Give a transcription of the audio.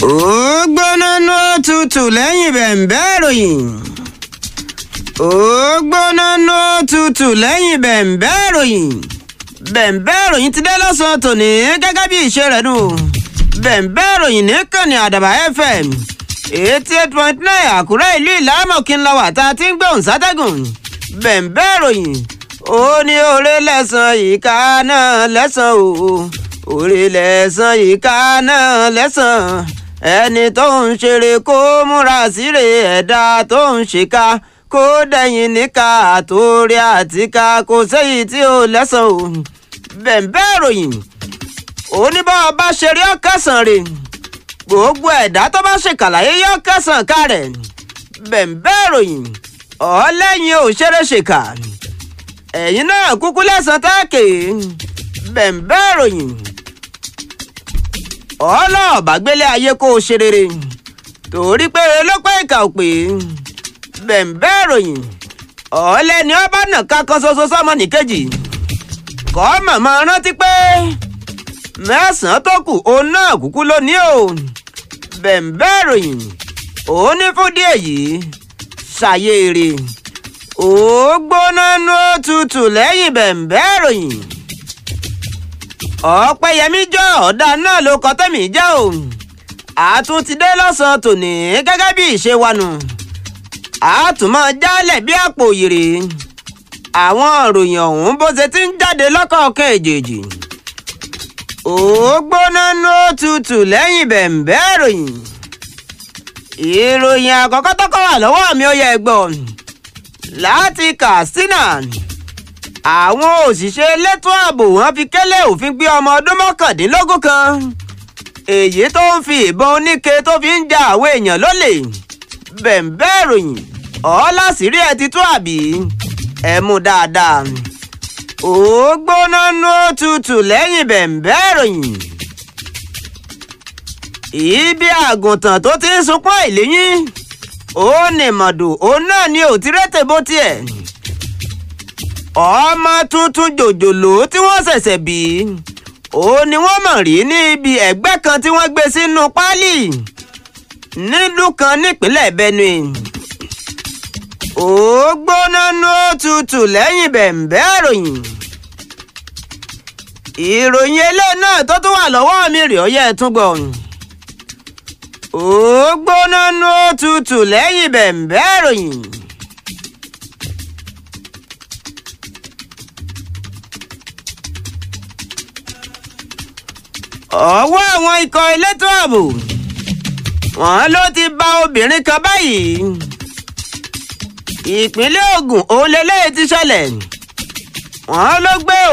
ó gbóná ná tutù lẹ́yìn bẹ̀ǹbẹ́ ìròyìn ó gbóná ná tutù lẹ́yìn bẹ̀ǹbẹ́ ìròyìn bẹ̀ǹbẹ́ ìròyìn ti dé lọ́sàn-án tòní gẹ́gẹ́ bí ìṣe rẹ̀ nù bẹ̀ǹbẹ́ ìròyìn nìkànnì àdàbà fm eighty eight point nine àkúrẹ́ ìlú ìlàmọ̀kí ńlá wà tá a ti ń gbóhùn sátẹ́gùn bẹ̀ǹbẹ́ ìròyìn ó ní oore lẹ́sàn ìka náà lẹ́sàn o oore lẹ́sàn ìka náà lẹ́sàn ẹni tó ń ṣeré kó múra síre ẹ̀dá tó ń ṣèkà kó dẹ̀yìn níka àtòrí àtìká kò séyìí tí ó lẹ́sàn o bẹ̀ǹbẹ́ ìròyìn oníbọ̀ bá ṣeré ọ̀kẹ́sàn rè gbogbo ẹ̀dá tó bá ṣèkàlàyé yọ kẹsàn kárẹ̀ bẹ̀ǹbẹ́ ìròyìn ọ̀ọ́lẹ́yìn òṣèré ṣèkà ẹ̀yin náà kúkú lẹ́sàn táàkì bẹ̀ǹbẹ́ ìròyìn ọlọ́ọ̀bá gbélé ayé kó o ṣe rere torí pé lọ́pọ̀ ìkà ò pé bẹ̀ǹbẹ́ ìròyìn ọ̀ọ́lẹ́ni ọba nàka kan ṣoṣo sọ́mọ nìkejì kọ́ màmá rántí pé mẹ́sàn-án tó kù òun náà kúkú ló ní o bẹ̀ǹbẹ́ ìròyìn òun ní fún díẹ̀ yìí ṣàyèrè ó gbóná nú tutù lẹ́yìn bẹ̀ǹbẹ́ ìròyìn ọ̀pẹ̀yẹmí jọ ọ̀dà náà ló kọ́ tẹ̀mí jẹ́ o àtún ti dé lọ́sàn-án tòní gẹ́gẹ́ bí ìṣe wa nù àtúmọ̀ jálẹ̀ bí àpò òyèrè àwọn ìròyìn ọ̀hún bó ṣe ti ń jáde lọ́kọ̀ọ̀kan èjèèjì ó gbóná nú tutù lẹ́yìn bẹ̀ǹbẹ́ ìròyìn ìròyìn àkọ́kọ́ tọ́kọ́ wà lọ́wọ́ mi ó yẹ gbọ́ láti katsina àwọn òṣìṣẹ́ elétò ààbò wọn fi kélé òfin gbé ọmọ ọdún mọ́kàndínlógún kan èyí tó ń fi ìbọn oníke tó fi ń ja àwọn èèyàn lólè bẹ̀ǹbẹ́ ìròyìn ọ̀ọ́lásìírí ẹ̀ ti tú àbí ẹ̀ mú dáadáa ó gbóná nú tutù lẹ́yìn bẹ̀ǹbẹ́ ìròyìn. ibi àgùntàn tó ti ń sunkún àìléyìn ó ní mọ̀dù òun náà ni ò ti rẹ́tẹ̀ bó tiẹ̀. ọmọ tuntun jòjòló tí wọ́n ṣẹ̀ṣẹ̀ bí ó ní wọ́n mọ̀ rí ní ibi ẹ̀gbẹ́ kan tí wọ́n gbé sínú páálí nílùú kan nípínlẹ̀ benue ó gbóná nú tutù lẹ́yìn bẹ̀ǹbẹ́ ìròyìn ìròyìn eléyìí náà tó tún wà lọ́wọ́ mi rè ọ́ yẹ ẹ tún gbọ́ ó gbóná nú tutù lẹ́yìn bẹ̀ǹbẹ́ ìròyìn. ọwọ́ àwọn ikọ̀ elétò ààbò wọ́n ló ti bá obìnrin kan báyìí ìpínlẹ̀ Ògùn òun lélẹ́yìí ti ṣẹlẹ̀ wọ́n ló gbé